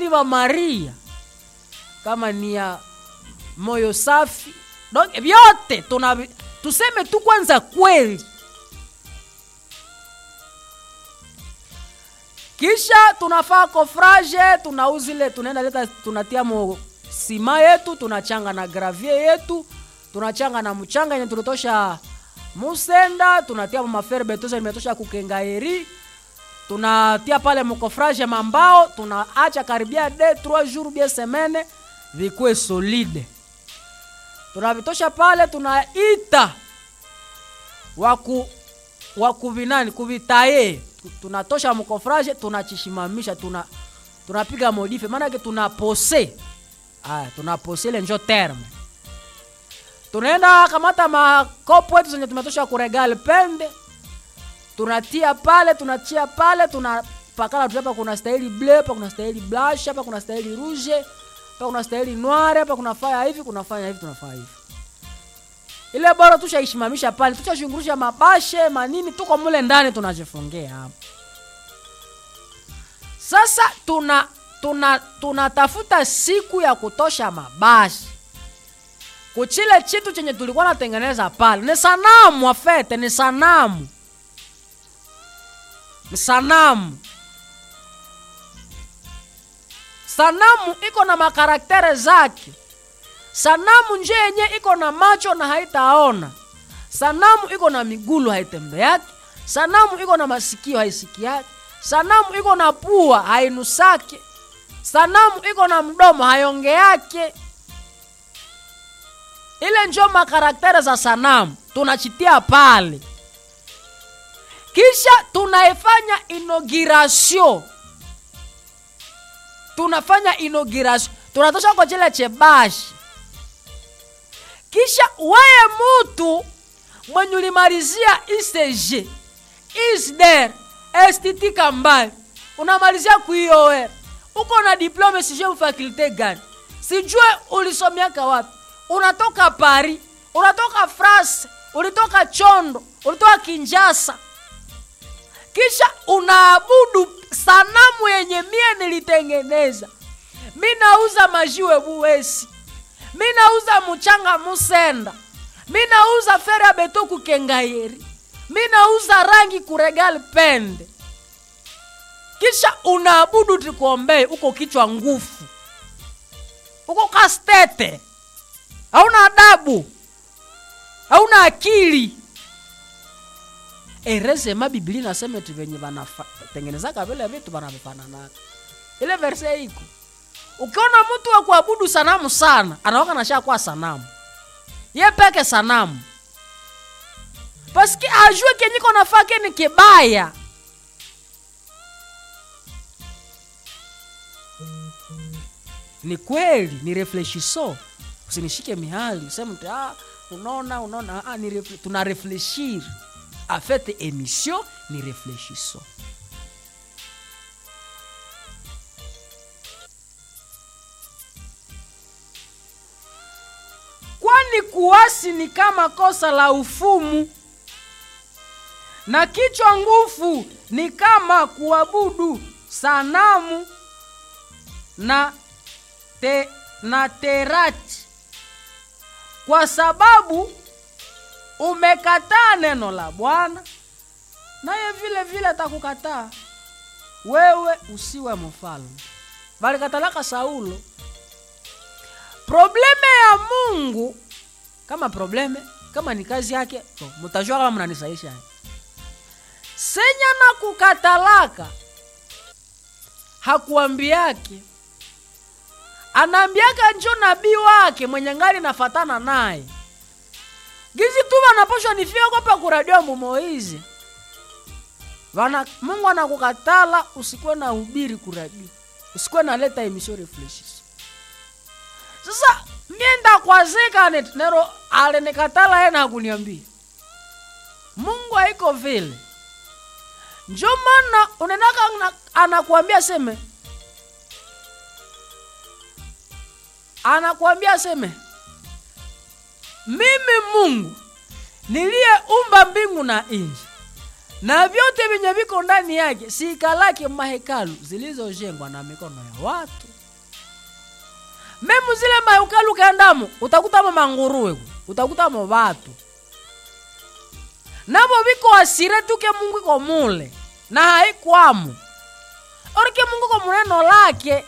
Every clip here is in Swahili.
ni wa maria kama ni ya moyo safi donc vyote tuna tuseme tu kwanza kweli kisha tunafaa kofrage tunauzile tunaenda leta tunatia mo sima yetu tunachanga na gravier yetu tunachanga na mchanga yenye tulitosha musenda tunatia mafere betosa limetosha kukengaeri tunatia pale mkofrage mambao tunaacha karibia de 3 jours bie semene vikuwe solide tunavitosha pale tunaita waku wakuvinani kuvitaye tunatosha mkofrage tunachishimamisha tuna tunapiga modife maanake tunapose aya tunapose ile njo terme tunaenda kamata makopo yetu zenye tumetosha kuregal pende tunatia pale tunatia pale tunapakala tu hapa kuna stahili ble hapa kuna stahili blush hapa kuna stahili rouge hapa kuna stahili noire hapa kunafanya hivi kunafanya hivi tunafanya hivi ile bora tushaishimamisha pale tushashungurusha mabashe manini tuko mule ndani tunajifungia hapo sasa tuna tuna tunatafuta siku ya kutosha mabashe kuchile chitu chenye tulikuwa natengeneza pale ni sanamu afete ni sanamu ni sanamu sanamu iko na makaraktere zake sanamu nje yenye iko na macho na haitaona sanamu iko na migulu haitembeaki sanamu iko na masikio haisikiaki sanamu iko na pua hainusake sanamu iko na mdomo hayongeake ile njo makaraktere za sanamu tunachitia pale kisha tunaifanya inauguration tunafanya inauguration tunatosha kwa chile chebashi kisha weye mutu mwenye ulimalizia icg isder estiti kambali unamalizia kuioer uko na diplome sijue fakulte gani sijue ulisomiaka wapi unatoka paris unatoka france ulitoka chondo ulitoka kinjasa kisha unaabudu sanamu yenye mie nilitengeneza mi nauza majiwe buwesi mi nauza muchanga musenda mi nauza fere ya beto kukengayeri mi nauza rangi kuregal pende kisha unaabudu tikuombee uko kichwa ngufu uko kastete hauna adabu hauna akili erezema biblia nasema ti venye vanatengenezaka vile vitu vanavifananaka ile verse iko ukiona mtu wa kuabudu sanamu sana anawaka nasha kwa sanamu ye peke sanamu paski ajue kenyiko nafake ni kibaya ni kweli ni reflechiso usinishike mihali useme mtu ah, unaona unaona ah, ni refle, tuna reflechir afete emission ni reflechiso kwani kuasi ni kama kosa la ufumu na kichwa ngufu ni kama kuabudu sanamu na te, na terati kwa sababu umekataa neno la bwana naye vile vile atakukataa wewe usiwe mfalme valikatalaka saulo probleme ya mungu kama probleme kama ni kazi yake so, mutajua kama mnanisaisha senya na kukatalaka hakuambiake anaambiaka njo nabii wake mwenye ngali nafatana naye gizi tu vanaposhwa nifia kopa kuradio mumoizi vana mungu anakukatala usikuwe na ubiri kuradio usikuwe naleta emission refleshis sasa mienda kwazika nero alinikatala ye na kuniambia mungu haiko vile njo maana unaendaka anakuambia seme anakuambia seme mimi mungu niliyeumba mbingu na nchi na vyote vyenye viko ndani yake siikalake mahekalu zilizojengwa na mikono ya watu memu zile mahekalu kaendamo utakutamo manguruwe utakutamo vatu navo viko asire tuke mungu iko mule na haikwamo orike mungu iko muneno lake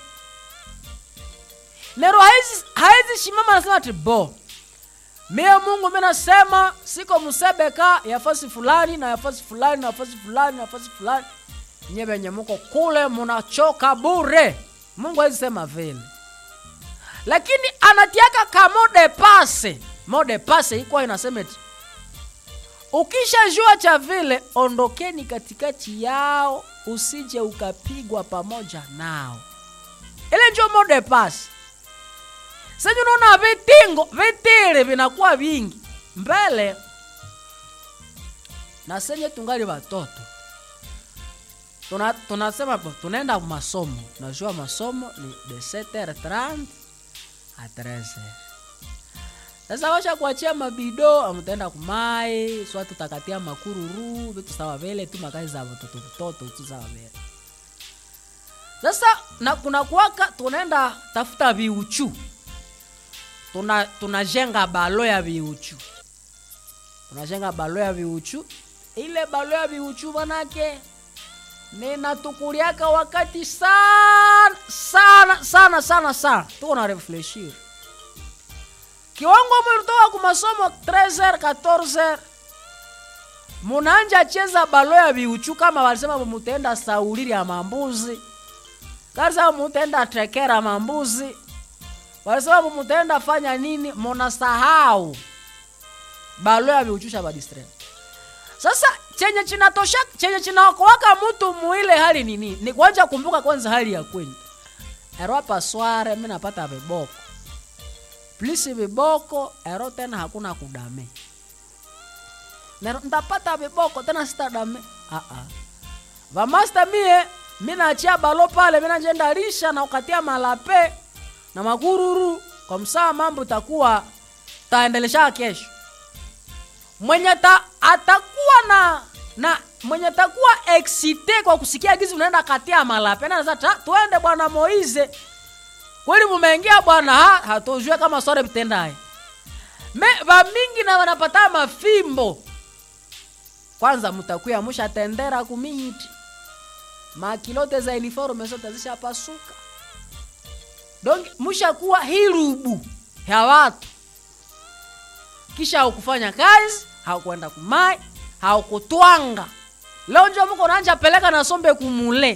nero haizi, haizi shimama nasema ati bo mie mungu mi nasema siko msebeka yafasi fulani na yafasi fulani na yafasi fulani na yafasi fulani nye venye muko kule munachoka bure mungu haizi sema vile lakini anatiaka kamode pase mode pase ikuwa inasema eti ukishajua cha vile ondokeni katikati yao usije ukapigwa pamoja nao ile njo mode pase sasa unaona vitingo vitili vinakuwa vingi mbele na senye tungali watoto tuna, tunasema po, tunaenda masomo najua masomo ni de 7h30 a 13h sasa washa kuachia mabido amutaenda kumai swa tutakatia makururu vitu sawa vile tu makazi za watoto vitoto tu sawa vile sasa na kuna kuwaka tunaenda tafuta viuchu tuna tunajenga balo ya viuchu tunajenga balo ya viuchu ile balo ya viuchu manake ninatukuliaka wakati sana sana sana sana sana tuko na refleshir kiwango mulitoka kumasomo 13 14 munanja cheza balo ya viuchu kama walisema mutenda sauliri ya mambuzi kalisema mutenda trekera mambuzi walisema mutaenda fanya nini munasahau balo ya viuchusha badistre sasa chenye chinatosha chenye chinaokoaka mtu muile hali nini ni kwanja kumbuka kwanza hali ya kwenye ero hapa sware mi napata viboko plisi viboko ero tena hakuna kudame nero ntapata viboko tena sitadame uh-uh. vamasta mie mi nachia balo pale mi najenda lisha na ukatia malape na magururu kwa msaa mambo takuwa taendelesha kesho mwenye ta, atakuwa na na mwenye takuwa excite kwa kusikia gizi unaenda katia malape na tuende bwana Moize kweli mumeingia bwana ha hatujue kama sore vitendaye me vamingi na wanapata mafimbo kwanza mtakuya mushatendera kumiti makilote za uniforme zote zishapasuka donc mushakuwa hirubu ya watu kisha haukufanya kazi haukwenda kumai haukutwanga leo njo muko nanja peleka na sombe kumule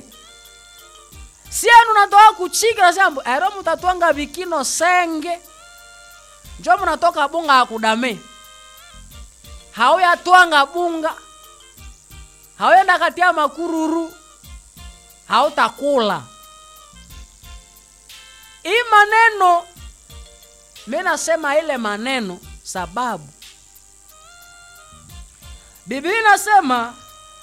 sienu natoka kuchika nasembo ero mutatwanga vikino senge njo munatoka bunga hakudame hauyatwanga bunga hauyenda katia makururu hautakula hii maneno mi nasema ile maneno sababu biblia inasema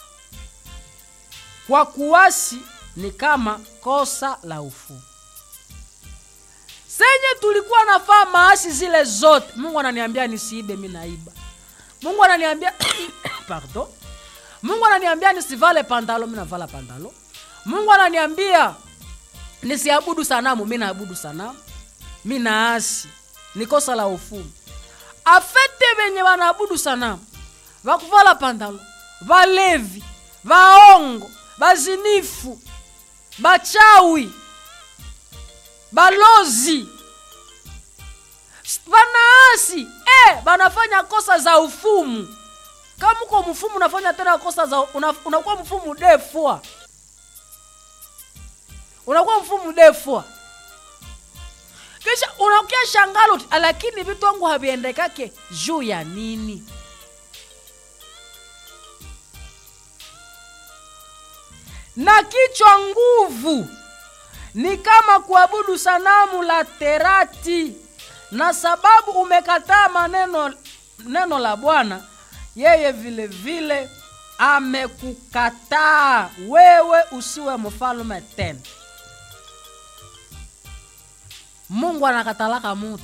kwa kuwasi ni kama kosa la ufu senye tulikuwa nafaa maasi zile zote mungu ananiambia nisiibe mi naiba mungu ananiambia pardon mungu ananiambia nisivale pandalo mi navala pandalo mungu ananiambia nisiabudu sanamu mi naabudu sanamu mi naasi ni kosa la ufumu afete venye wanaabudu sanamu vakuvala pandalo valevi vaongo bazinifu bachawi balozi vanaasi e, banafanya kosa za ufumu kama uko mfumu unafanya tena kosa za una, unakuwa mfumu defua unakuwa mfumu defua kisha unakia shangalo lakini vitu wangu haviendekake juu ya nini na kichwa nguvu ni kama kuabudu sanamu la terati na sababu umekataa maneno neno la bwana yeye vile vile amekukataa wewe usiwe mfalume tena mungu anakatalaka mutu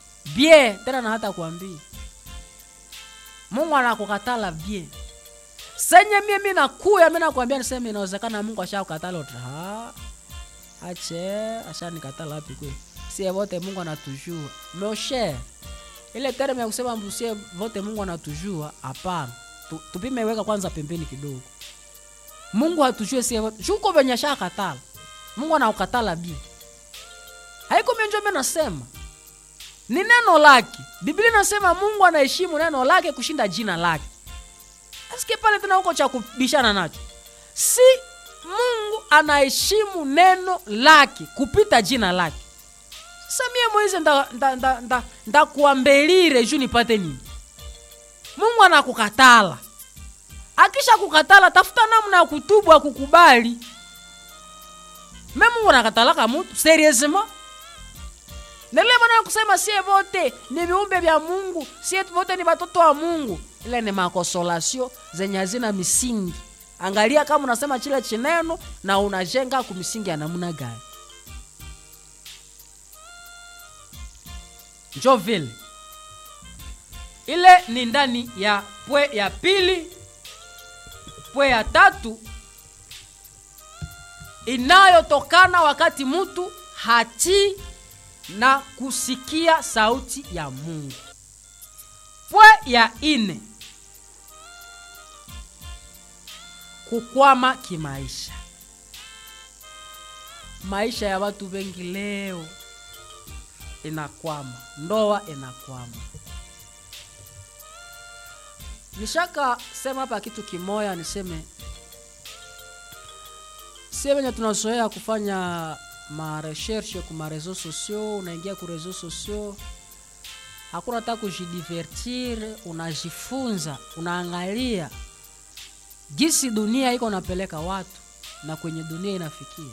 bie tena na hata kuambia mungu anakukatala bie senye mie mi nakuya mi nakwambia niseme inawezekana mungu ashakukatala uta "Ah, ache ashanikatala wapi kwe sie vote mungu anatujua moshe ile terme ya kusema mbu sie vote mungu anatujua hapana Tu- tupime weka kwanza pembeni kidogo mungu hatujue sie vote shuko venye ashakatala mungu anaukatala bi haiko menjo mi nasema ni neno lake biblia inasema mungu anaheshimu neno lake kushinda jina lake aske pale tena huko cha kubishana nacho si mungu anaheshimu neno lake kupita jina lake sasa mie moize ndakuambelire nda, nda, nda, ndakuambelire juu nipate nini mungu anakukatala akisha kukatala tafuta namna ya kutubu akukubali me mungu anakatalaka mutu serieusement nile maana ya kusema sie vote ni viumbe vya mungu sie vote ni watoto wa mungu ile ni makosolasio zenye hazina misingi angalia kama unasema chile chineno na unajenga kumisingi ya namna gani njo vile ile ni ndani ya pwe ya pili pwe ya tatu inayotokana wakati mtu hatii na kusikia sauti ya mungu pwe ya ine kukwama kimaisha maisha ya watu wengi leo inakwama ndoa inakwama nishaka sema hapa kitu kimoya niseme sie venye tunazoea kufanya mareshershe ku mareseau sociaux unaingia ku reseau sociaux hakuna hata kujidivertir unajifunza unaangalia gisi dunia iko napeleka watu na kwenye dunia inafikia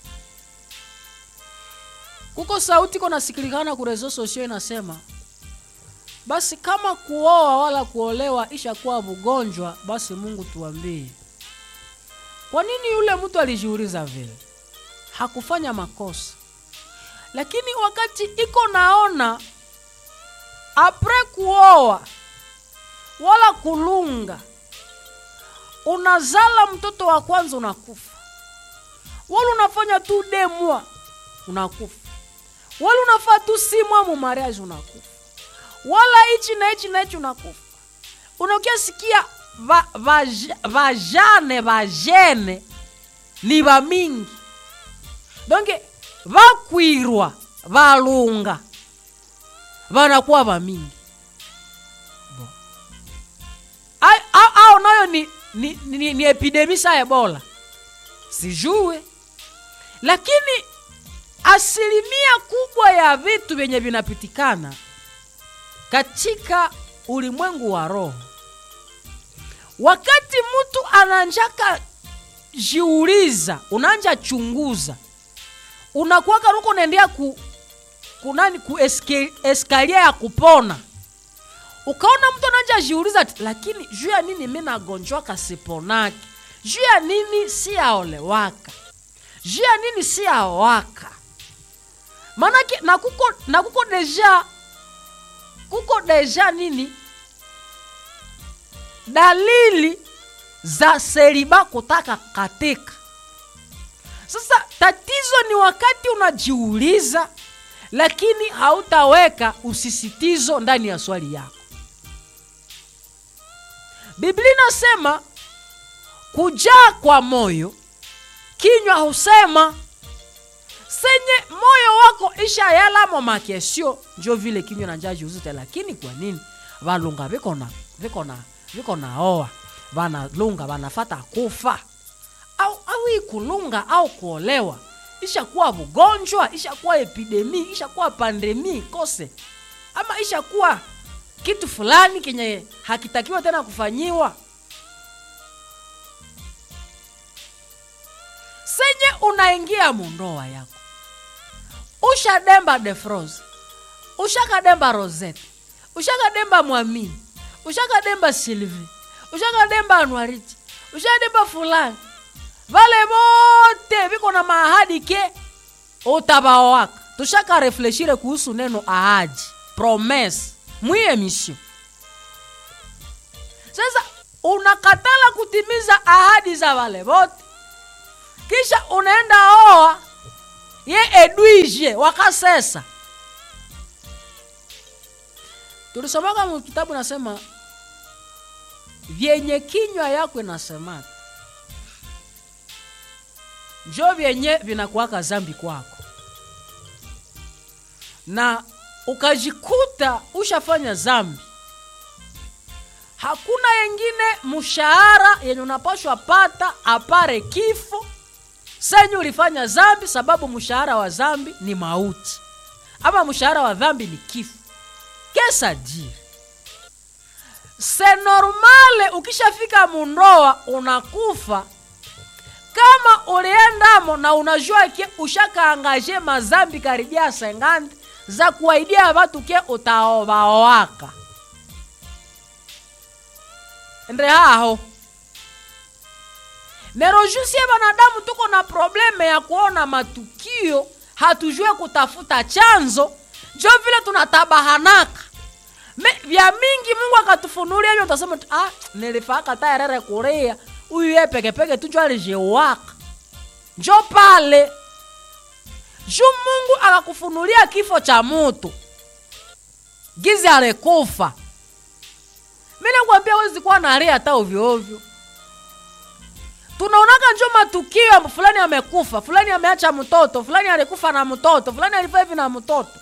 kuko sauti iko nasikilikana ku reseau sociaux inasema basi kama kuoa wala kuolewa ishakuwa mgonjwa basi mungu tuambie kwa nini yule mtu alijiuliza vile hakufanya makosa lakini wakati iko naona apre kuoa wala kulunga unazala mtoto wa kwanza unakufa wala unafanya tu demwa unakufa wala unafaa tu simwa mu mariage unakufa wala hichi na hichi na hichi unakufa unakia sikia va- vaja- vajane vajene ni vamingi donke vakwirwa valunga vanakuwa vamingi Bo. Ai- au- au nayo ni, ni, ni, ni epidemi sa ebola sijue lakini asilimia kubwa ya vitu vyenye vinapitikana katika ulimwengu wa roho wakati mtu ananjaka jiuliza unanja chunguza unakuwaga ruko unaendea ku kunani ku eske, eskalia ya kupona ukaona mtu ananja jiuliza ati, lakini juu ya nini mi nagonjwaka siponake juu ya nini si aolewaka juu ya nini si aowaka maanake na kuko, na kuko deja kuko deja nini dalili za seriba kutaka katika sasa tatizo ni wakati unajiuliza lakini hautaweka usisitizo ndani ya swali yako biblia inasema kujaa kwa moyo kinywa husema senye moyo wako isha yalamo makesio njo vile kinywa na njaa jiuzite lakini kwa nini valunga viko na viko na viko naoa vanalunga vanafata kufa au au hii kulunga au kuolewa ishakuwa ugonjwa ishakuwa epidemi ishakuwa pandemi kose ama ishakuwa kitu fulani kenye hakitakiwa tena kufanyiwa senye unaingia mundoa yako ushademba defrose ushakademba rosette ushakademba mwamini ushakademba silvi ushakademba anuariti ushademba fulani vale vote viko na maahadi ke utabaoaka tushaka refleshire kuhusu neno ahadi promese mwi emission sasa unakatala kutimiza ahadi za wale wote kisha unaenda oa ye edwige wakasesa tulisomaka mu kitabu nasema vyenye kinywa yako inasemaka njo vyenye vinakuwaka zambi kwako na ukajikuta ushafanya zambi hakuna yengine mshahara yenye unapashwa pata apare kifo senye ulifanya zambi sababu mshahara wa zambi ni mauti ama mshahara wa dhambi ni kifo kesa dire se normale ukishafika mundoa unakufa kama uliendamo na unajua ke ushakaangaje mazambi karibia sengandi za kuwaidia watu ke utaovaoaka nde haho merojusie wanadamu tuko na probleme ya kuona matukio hatujue kutafuta chanzo njo vile tunatabahanaka Me, vya mingi mungu akatufunulia hivyo utasema tu, ah, nilifaka tayarere kuria huyu ye pekepeke tu njo alijewaka njo pale ju mungu akakufunulia kifo cha mutu gizi alikufa mi nakwambia wezi kuwa naria hata ovyoovyo tunaonaka njo matukio ya fulani amekufa fulani ameacha mtoto fulani alikufa na mtoto fulani alifaa hivi na mtoto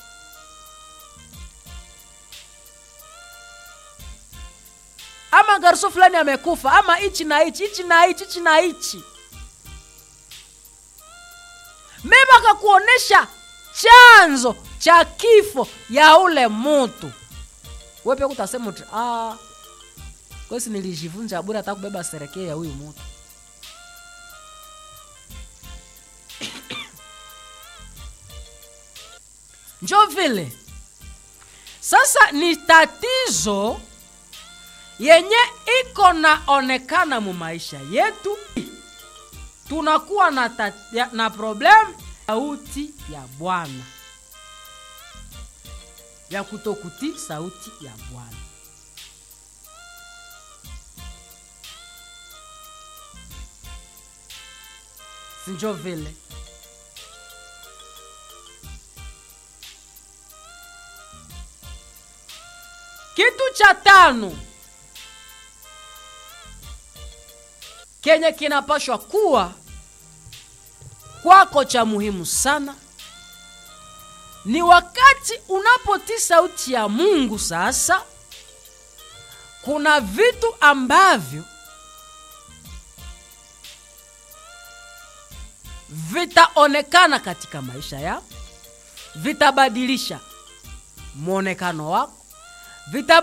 ama garso fulani amekufa ama ichi na ichi ichi na ichi ichi na ichi mema akakuonesha chanzo cha kifo ya ule mutu wepe kutasema uti ah, kwesi nilijivunja bure hata kubeba serekee ya huyu mutu njo vile sasa ni tatizo yenye iko naonekana mu maisha yetu tunakuwa na, ta, ya, na problem sauti ya bwana ya kutokuti sauti ya bwana sinjo vile kitu cha tano kenye kinapashwa kuwa kwako cha muhimu sana ni wakati unapotii sauti ya mungu sasa kuna vitu ambavyo vitaonekana katika maisha yako vitabadilisha mwonekano wako vita